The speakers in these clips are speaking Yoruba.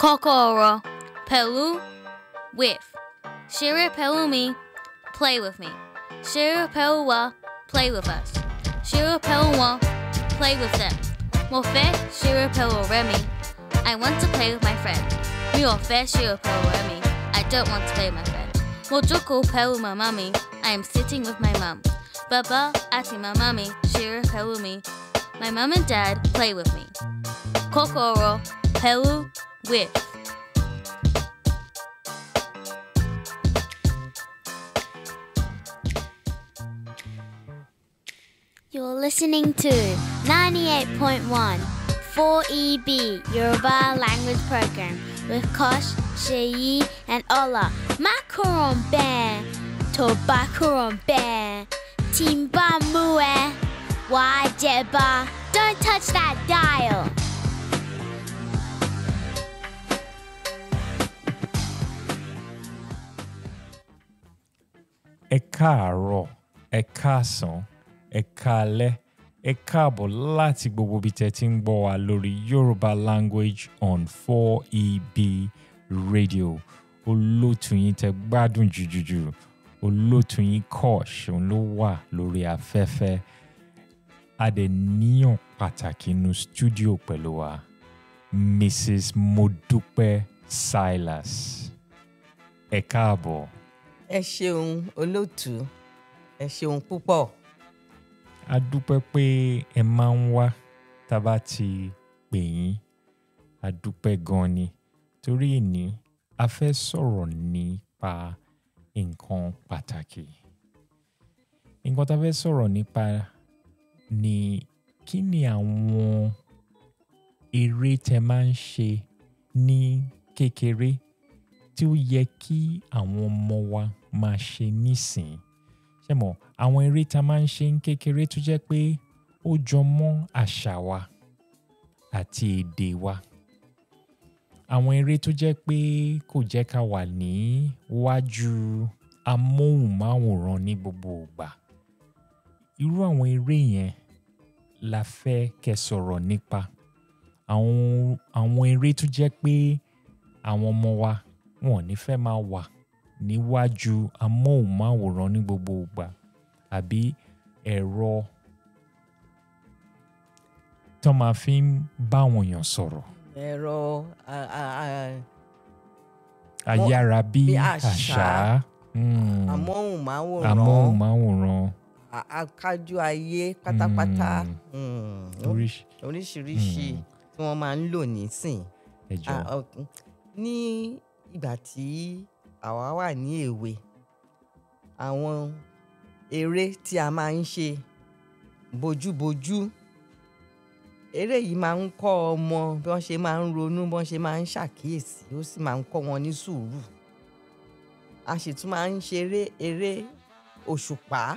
Kokoro. Pelu. With. Shira Pelumi. Play with me. Shira Pelua. Play with us. Shira Pelua. Play with them. Mofe Shira Pelu Remy. I want to play with my friend. Miofe Shira Pelu Remy. I don't want to play with my friend. Mojoko Pelu my mummy. I am sitting with my mum. Baba Ati my mummy. Shira Pelumi. My mum and dad play with me. Kokoro Pelu with. You're listening to 98.1 4EB Yoruba Language Program with Kosh, Sheyi, and Ola. Macaron Bear, Tobacaron Bear, Timba Mue, Wajeba. Don't touch that dial. ẹ káàárọ̀ ẹ káàsán ẹ káalẹ́ ẹ káàbọ̀ láti gbogbo ibi tẹ́ ti ń gbọ́ wa lórí yorùbá language on 4eb radio olóòtú yín tẹ́ gbádùn jùjùjù olóòtú yín kosh òun ló wà lórí afẹ́fẹ́ adẹ̀níyàn pàtàkì inú stúdíò pẹ̀lú wa mrs modupe silas ẹ káàbọ̀. ẹ ṣeun olóòtú ẹ ṣeun púpọ̀ a dúpẹ́ pé ẹ máa ń wá tá a bá ti pè yín a dúpẹ́ gan ni torí ìní a fẹ́ sọ̀rọ̀ nípa nǹkan pàtàkì nǹkan tá a fẹ́ sọ̀rọ̀ nípa ni kí ni àwọn eré tẹ máa ń ṣe ní kékeré tí ó yẹ kí àwọn ọmọ wa máa ṣe nísìnyí ṣe mọ̀ àwọn eré tá a máa ń ṣe ń kékeré tó jẹ́ pé ó jọ mọ́ àṣà wa àti èdè wa àwọn eré tó jẹ́ pé kò jẹ́ ká wà ní wájú amóhùnmáwòrán ní gbogbo ìgbà irú àwọn eré yẹn la fẹ́ kẹ́ sọ̀rọ̀ nípa àwọn àwọn eré tó jẹ́ pé àwọn ọmọ wa wọn ò ní fẹ́ máa wà níwájú amóhùnmáwòrán ní gbogbo ìgbà àbí ẹ̀rọ tó máa fi ń bá àwọn èèyàn sọ̀rọ̀ ẹ̀rọ a- a- a- ayára bí bí àṣá àṣá, mm, amóhùnmáwòrán amóhùnmáwòrán a- akájú ayé pátápátá Mm. mm, oríṣi oríṣiríṣi Mm. tí wọ́n máa ń lò nísìn ẹjọ Ah, ok. ní ìgbà tí àwa wà ní èwe àwọn eré tí a máa ń ṣe bojúbojú eré yìí máa ń kọ́ ọmọ bí wọ́n ṣe máa ń ronú bí wọ́n ṣe máa ń ṣàkíyèsí ó sì máa ń kọ́ wọn ní sùúrù a sì tún máa ń ṣeré eré òṣùpá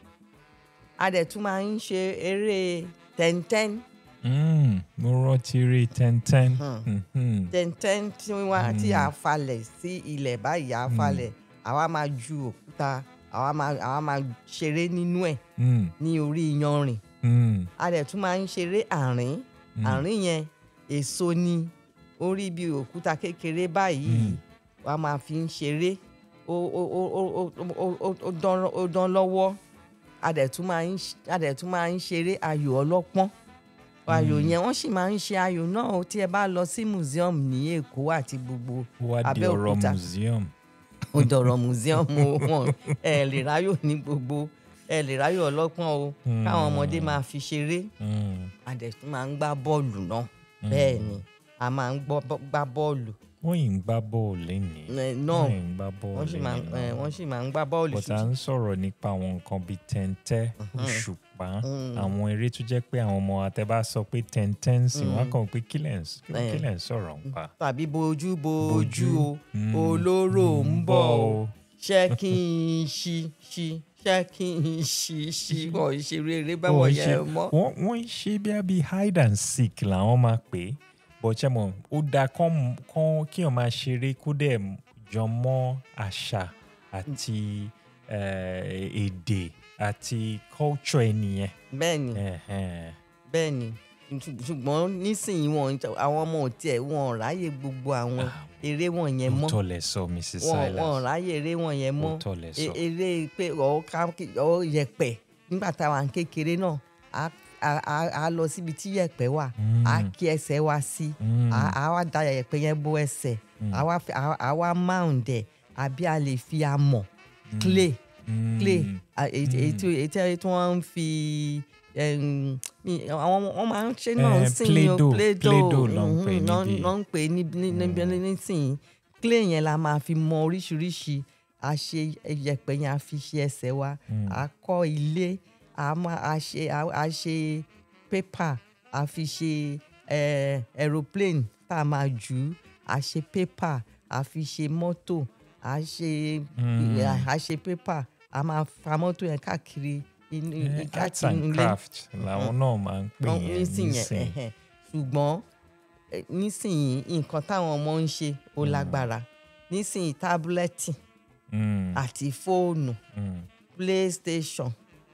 a dẹ̀ tún máa ń ṣe eré tẹ́ntẹ́n Mm, mo rántí eré tẹ́ntẹ́n Hmm. Mhm. tẹ́ntẹ́n tí wọ́n tí a falẹ̀ sí ilẹ̀ báyìí a falẹ̀ àwa máa ju òkúta àwa máa àwa máa ṣeré nínú ẹ̀ Mm, ní orí iyanrìn mm, a dẹ̀ tún máa ń ṣeré àárín Mm. àárín yẹn èso ni orí bí òkúta kékeré báyìí Mm. wàá máa fi ń ṣeré ó ó ó ó ó ó ó ó dán ó dán lọ́wọ́ a dẹ̀ tún máa ń ṣ- a dẹ̀ tún máa ń ṣeré ayò ọlọ́pọ́n ayò yẹn wọ́n sì máa ń ṣe ayò náà ó tí ẹ bá lọ sí museum ní Èkó àti gbogbo ó wá di ọ̀rọ̀ Abẹ́òkúta. museum ó dọ̀rọ̀ museum o, wọn ẹ lè ráyò ní gbogbo ẹ lè ráyò ọlọ́pọ́n o káwọn ọmọdé máa fi ṣeré Mm, a dẹ̀ tún máa ń gbá bọ́ọ̀lù náà bẹ́ẹ̀ ni a máa ń gbọ́- bọ́- gbá bọ́ọ̀lù wọ́n yìí ń gbá bọ́ọ̀lù lẹ́nìí ẹ, náà wọ́n yìí ń gbá bọ́ọ̀lù wọ́n sì máa ń- ẹ, lẹ́nìí wọ́n sì máa ń gbá bọ́ọ̀lù but à ń sọ̀rọ̀ nípa àwọn nǹkan bíi tẹ́ntẹ́ òṣùpá Mm. àwọn eré tó jẹ́ pé àwọn ọmọ àtẹ́bá sọ pé tẹ́ntẹ́ ń sìn wọ́n á kàn pé kílẹ̀ ń kí Eh. kílẹ̀ ń sọ̀rọ̀ ń pa. tàbí bojú bojú Bojú. o Mm. olóró ń bọ̀ o o. ṣé kí n ṣí ṣí ṣé kí n ṣí ṣí wọ́n ṣeré eré Wọ́n báwọn ṣe- yẹn mọ́. wọ́n wọ́n ń ṣe bí i hide and seek làwọn máa pè é bọ́ọ̀ṣẹ́ mọ̀ ó dáa kán kán kí wọ́n máa ṣeré kó dẹ̀ jọ mọ́ àṣà àti eh, èdè àti culture ẹnìyẹn. bẹ́ẹ̀ ni Ẹ̀hẹ́n. bẹ́ẹ̀ ni Ṣù- ṣùgbọ́n nísìnyí wọn àwọn ọmọ ò tiẹ̀ wọn ò ráyè gbogbo àwọn eré wọ̀nyẹn mọ́ òótọ́ lẹ sọ mrs wọn wọn ò silas ráyè eré wọ̀nyẹn mọ́ òótọ́ lẹ E- sọ eré pé ọ̀ ká ọ̀ yẹ̀pẹ̀ nígbà táwa ń kékeré náà á á- á á lọ síbi tí yẹ̀pẹ̀ wà á kí ẹsẹ̀ wa sí Mm. á á wá da yẹ̀pẹ̀ yẹn bó ẹsẹ̀ á wá fi- á á wá mound ẹ̀ àbí a lè fi amọ̀ clay Mm. clay à, èyí tí- èyí tí èyí tí èyí tí wọ́n ń fi em, mi- àwọn wọn máa ń ṣe náà Eh, ń sìn ní o Play-Doh, Play-Doh Play-Doh ló ń pè mhm, náà- níbí. náà ń pè ní níbi nísìnyí clay yẹn la máa fi mọ oríṣiríṣi a ṣe yẹ̀pẹ̀ yẹn a fi ṣe ẹsẹ̀ wa a kọ́ ilé a máa a ṣe a a ṣe paper a fi ṣe eh, aeroplane tá a máa jù ú a ṣe paper a fi ṣe mọ́tò a ṣe a ṣe paper a máa fa mọ́tò yẹn káàkiri inú Eh, arts káàkiri and inú ilé craft làwọn náà máa ń pè Wọ́n- yẹn nísìnyẹn nísìn ẹ̀hẹ̀n. ṣùgbọ́n eh, nísìnyí nǹkan táwọn ọmọ ń ṣe ó lágbára nísìnyí tábúlẹ́tì Mm, àti fóònù mm, playstation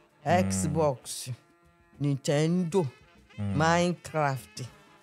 xbox nintendo minecraft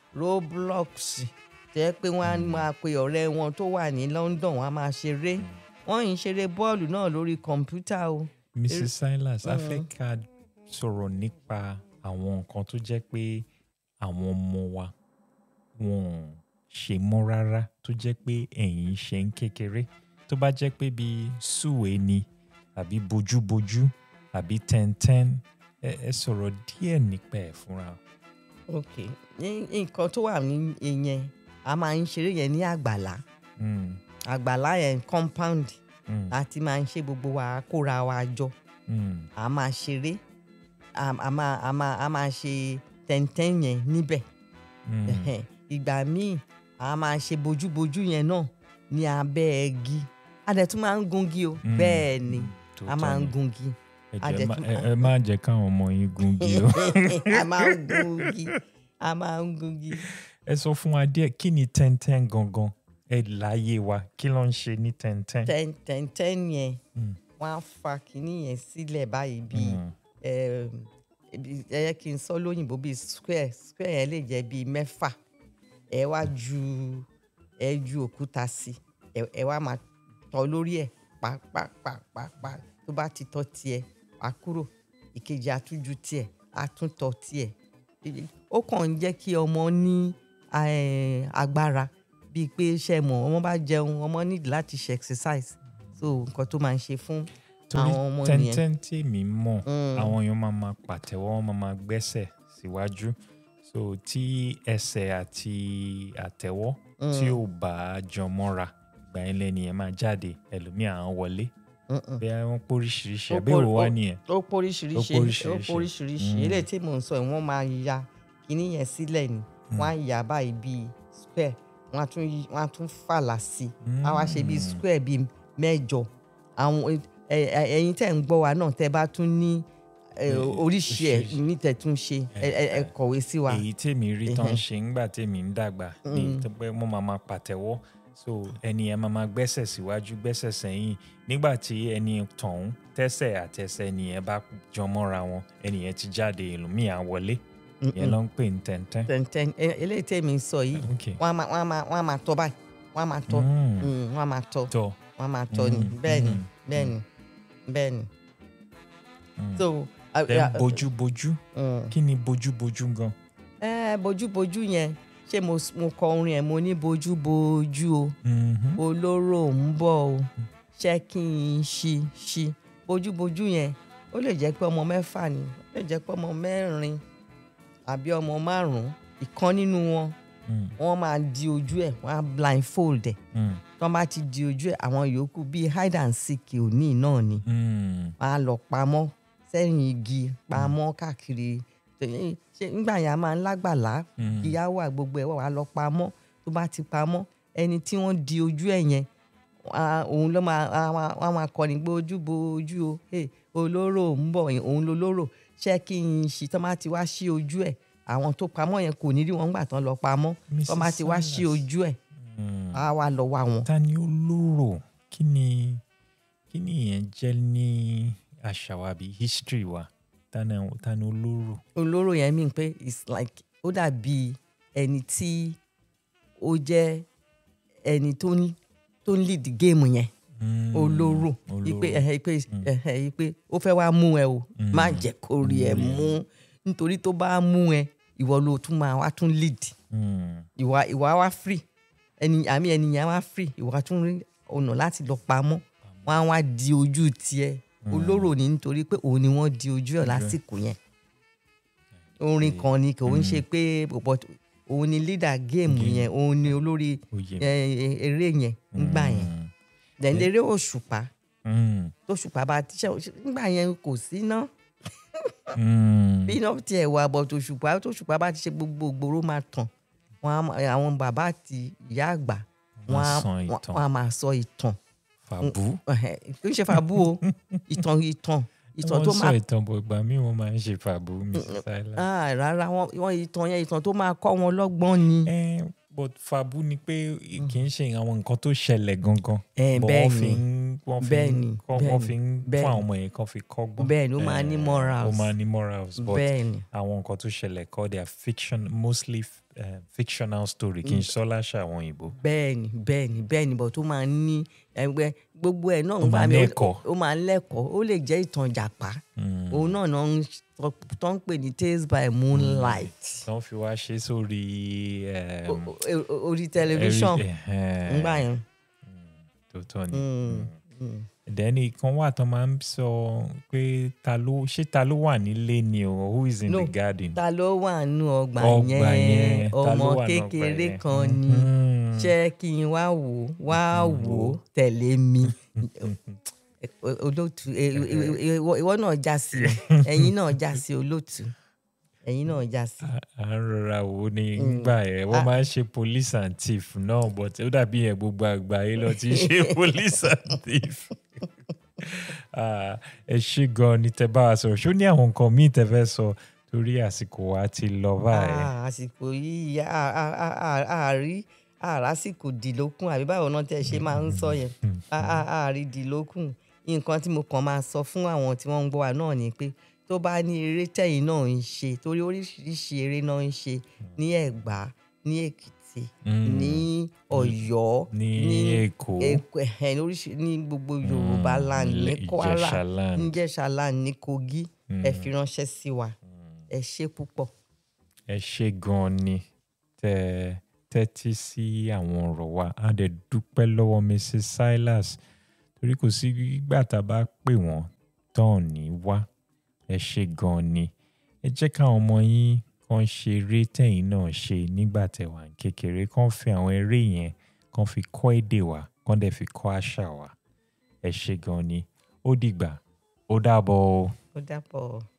roblox tẹ́ pé wọ́n á máa pe ọ̀rẹ́ wọn tó wà ní london wọ́n á máa ṣeré wọ́n yìí ń ṣeré bọ́ọ̀lù náà lórí kọ̀ǹpútà o. mrs silas a fẹ́ ká sọ̀rọ̀ nípa àwọn nǹkan tó jẹ́ pé àwọn ọmọ wa wọn ò ṣe mọ́ rárá tó jẹ́ pé ẹ̀yin ṣe ń kékeré tó bá jẹ́ pé bíi súwe ni àbí bojúbojú àbí tẹ́ntẹ́n ẹ ẹ sọ̀rọ̀ díẹ̀ nípa ẹ̀ fúnra. ok ní nǹkan tó wà ní ìyẹn a máa ń ṣeré yẹn ní àgbàlá Mm, àgbàlá yẹn compound mm, láti máa ń ṣe gbogbo wa kóra wa jọ mm, a máa ṣeré a a máa a máa a máa ṣe tẹ̀ntẹ́n yẹn níbẹ̀ mm. Ẹ̀hẹ̀n. ìgbà míì a máa ṣe bojúbojú yẹn náà ní abẹ́ ẹgi a dẹ̀ tún máa ń gungi o Mm, bẹ́ẹ̀ ni mm, a tòótọ́ máa ń ni. gungi ẹ a jẹ́ dẹ̀ má- tún- ẹ- ẹ má jẹ́ káwọn ọmọ yín gungi o. a máa ń gungi a máa ń gungi. ẹ sọ fún wa díẹ̀ kí ni tẹ́ntẹ́n gangan ẹ láyé wa kí ló ń ṣe ní tẹ́ntẹ́n. ten ten ten yẹn Mm. wọ́n á fa kinní yẹn sílẹ̀ báyìí bíi Mm. ẹm, ibi- ẹ yẹ kí n sọ lóyìnbó bíi square square yẹn lè jẹ́ bíi mẹ́fà ẹ wá ju ẹ ju òkúta sí ẹ ẹ wá máa tọ́ lórí ẹ̀ pàápàápàápàá tó bá ti tọ́ tiẹ̀ wá kúrò ìkejì àtúnjú tiẹ̀ àtúntọ́ tiẹ̀ ó kàn ń jẹ́ kí ọmọ ní eh, agbára bíi pé ṣe mọ̀ ọmọ bá jẹun ọmọ need láti ṣe exercise so nǹkan tó máa ń ṣe fún torí àwọn ọmọ nìyẹn. tẹ́ntẹ́n tí èmi mọ̀ Mm. àwọn èèyàn máa ma pàtẹ́wọ́ wọ́n máa ma gbẹ́sẹ̀ síwájú so tí ẹsẹ̀ àti àtẹ́wọ́ tí ò bá jọ mọ́ra ìgbà yẹn lẹ́ni yẹn máa jáde ẹlòmíà á wọlé Mm-mm. bí wọ́n póríṣiríṣi Ó àbẹ̀wò pó- wá ó- nìyẹn. ó póríṣiríṣi Ó ó póríṣiríṣi. póríṣiríṣi Mm. eléyìí tí mò ń sọ yìí wọ́n máa ya kíní yẹn sílẹ̀ ni wọ́n á yà báyìí bíi square wọ́n á tún yí- wọ́n á tún fàlà sí i á wá ṣe bíi Mm. square bíi mẹ́jọ àwọn ẹ- ẹ- ẹ̀yin tẹ́ ń gbọ́ wa náà tẹ́ bá tún ní ẹ, Eh, oríṣi ẹ̀ oríṣiríṣi. ní tẹ́ tún ṣe ẹ ẹ- ẹ kọ̀wé sí wa. èyí tèmi rí tán Ẹhẹ́. ṣe ńgbà tèmi ń dàgbà ní Mm. tó pé wọ́n máa ma pàtẹ́wọ́ so ẹni yẹn máa ma gbẹ́sẹ̀ síwájú gbẹ́sẹ̀ sẹ́yìn nígbà tí ẹni tọ̀hún tẹ́sẹ̀ àtẹsẹ̀ ẹni yẹn bá jọ mọ́ra wọn ẹni yẹn ti jáde ẹlòmíì á wọlé yẹn ló ń pè ní tẹ́ntẹ́n. tẹ̀ntẹ́n ẹ- eléyìí tẹ́mi ń sọ yìí Okay. wọ́n á máa wọ́n á máa wọ́n á máa tọ́ báyìí wọ́n á máa tọ́ Mm. Mm, wọ́n á máa tọ́ tọ́ wọ́n á máa tọ́ ni Mm, bẹ́ẹ̀ ni mm, bẹ́ẹ̀ ni bẹ́ẹ̀ ni. Mm. so a- then a- bojúbojú Mm. kí ni bojúbojú gan. ẹ bojúbojú yẹn ṣé mo s- mo kọ orin ẹ mo ní bojúbojú o Mhm. olóró ń bọ̀ o ṣé kí n ṣí ṣí bojúbojú yẹn ó lè jẹ́ pé ọmọ mẹ́fà ni ó lè jẹ́ pé ọmọ mẹ́rin àbí ọmọ márùn-ún ìkan nínú wọn Mm. wọ́n máa di ojú ẹ̀ wọ́n á blindfold ẹ̀ Mm. tí wọ́n bá ti di ojú ẹ̀ àwọn yòókù bíi hide and seek òní náà ni Mm. wọ́n á lọ pamọ́ sẹ́yìn igi pamọ́ káàkiri Ṣé- ṣé nígbà yẹn a máa ń lágbàlá Mm. ìyá wà gbogbo ẹ̀ wà wá lọ pamọ́ tó bá ti pamọ́ ẹni tí wọ́n di ojú ẹ̀ yẹn a- òun ló máa a máa- wọ́n máa kọ́ni pé ojú bo ojú o hey, olóró ń bọ̀ yẹn, òun lolóró ṣé kí n ṣí tó bá ti wá sí ojú ẹ̀ àwọn tó pamọ́ yẹn kò ní rí wọn gbà tán lọ pamọ́ tó bá ti wá sí Mrs. ojú ẹ̀ Mm. á wá lọ wá wọn. ta ni olóró kí ni kí ni ìyẹn jẹ́ ní àṣà wa bíi history wa ta ni ta ni olóró. olóró yẹn mean pé it's like ó dàbí ẹni tí ó jẹ́ ẹni tó ń tó ń lead game yẹn Mm. olóró ipe Olóró. ẹhẹ ipe ẹhẹ ipe ó fẹ́ wá mú ẹ o má jẹ́ kó rí ẹ mú nítorí tó bá mú ẹ ìwọ ló tún máa wá tún lead Mm. ìwà ìwà wá free ẹni àmì ẹnìyàn wá free ìwà tún rí ọ̀nà láti lọ pamọ́ wọn á wá di ojú tiẹ̀ olóró ni nítorí pé òun ni wọ́n di ojú ẹ̀ lásìkò yẹn orin kan ni kò ń ṣe pé but òun ni leader game yẹn òun ni olórí Oyè. ẹ, eré yẹn ńgbà yẹn Mm. then eré òṣùpá Mm. tóṣùpá bá tíṣẹ ńgbà yẹn kò sí ná Mm. bí iná tiẹ̀ wà bọ̀ tóṣùpá tóṣùpá bá ti ṣe gbogbo ògbóró máa tàn wọn á máa- àwọn bàbá àti ìyá àgbà wọn á sọ wọn ìtàn. wọn á máa sọ ìtàn Fàbú. Ẹhẹ, kì í ṣe fàbú o ìtàn ìtàn ìtàn tó wọ́n máa sọ ìtàn bọ̀ ìgbà míì wọ́n máa ń ṣe fàbú Mrs. Silas. Ah, rárá wọn wọn ìtàn yẹn ìtàn tó máa kọ́ wọn lọ́gbọ́n ni. Eh, but fàbú ni pé kì í ṣe àwọn nǹkan tó ṣẹlẹ̀ gangan. Eh, But bẹ́ẹ̀ wọ́n fi ni. ń wọ́n fi Bẹ́ẹ̀ ń ni, kọ́- bẹ́ẹ̀ wọ́n ni, fi ń bẹ́ẹ̀ fún ni. àwọn ọmọ yẹn kan fi kọ́gbọ́n. Bẹ́ẹ̀ ni, ó máa ní Eh, morals. ó máa ní morals but bẹ́ẹ̀ ni àwọn nǹkan tó ṣẹlẹ̀ kọ́ they are fiction mostly uh, fictional story kì í sọ láṣà àwọn òyìnbó. bẹ́ẹ̀ ni bẹ́ẹ̀ ni bẹ́ẹ̀ ni bọ̀ tó máa ní ẹgbẹ́ gbogbo ẹ̀ náà Ó máa gbà mí, lẹ́kọ̀ọ́. ó máa lẹ́kọ̀ọ́ ó lè jẹ́ ìtàn jàpá Mm. òun náà náà ń sọ- tó ń pè ní tales by moonlight wọ́n fi wá ṣe sórí. O- o- o- orí tẹlifíṣàn ńgbà yẹn. tó tọ́ ni. Mm, Mm. mm. dẹ́ni kan wà tán máa ń sọ pé ta ló ṣé ta ló wà nílé ni o who is in No, the garden. ta ló wà nù ọgbà ọgbà yẹn yẹn ta ló ọmọ wà nínú ọgbà kékeré yẹn? kan ni Mhm. ṣé kí n wá wò ó wá wò ó tẹ̀lé mi olóòtú ẹ- ẹ- ẹ- ìwọ ìwọ náà já sí ẹ̀yin náà já sí olóòtú ẹ̀yin náà já sí. à ń rọra wò ó ní gbà yẹn wọ́n máa ń ṣe police and thief náà but ó dàbí yẹn gbogbo àgbáyé lọ ti ṣe police and thief. Ah, ẹ ṣe gan ni tẹ bá wa sọ̀rọ̀ ṣó ní àwọn nǹkan míì tẹ fẹ́ sọ torí àsìkò wa ti lọ báyìí. Ah, àsìkò yìí a- a- a- a- àárí àrásìkò dìlókùn àbí báwo náà tẹ ṣe máa ń sọ yẹn A- a- àárí dìlókùn nǹkan tí mo kàn máa sọ fún àwọn tí wọ́n ń gbọ́ wa náà ni pé tó bá ní eré tẹ̀yìn náà ń ṣe torí oríṣiríṣi eré náà ń ṣe ní ẹ̀gbá ní èkìtì Mm. ní ọ̀yọ́ ní èkó Èkó, ẹ̀hẹ̀, lóríṣi ní gbogbo yorùbá Mm, land ní ilẹ̀ kwara Ìjẹ̀ṣà land. ní Ìjẹ̀ṣà land ní kogi ẹ fi ránṣẹ́ sí wa ẹ ṣé púpọ̀. ẹ ṣe gan ni tẹ tẹ́tí sí àwọn ọ̀rọ̀ wa a dẹ̀ dúpẹ́ lọ́wọ́ Mrs. Silas torí kò sí ìgbà tá a bá pè wọ́n tán ní wá ẹ ṣe gan ni ẹ jẹ́ káwọn ọmọ yín kan ṣe eré tẹ̀yìn náà ṣe nígbà tẹ̀ wà ní kékeré kan fi àwọn eré yẹn kan fi kọ́ èdè wa kan dẹ̀ fi kọ́ àṣà wa ẹ ṣe gan ni ó dìgbà ó dàbọ̀ o. ó dàpọ̀.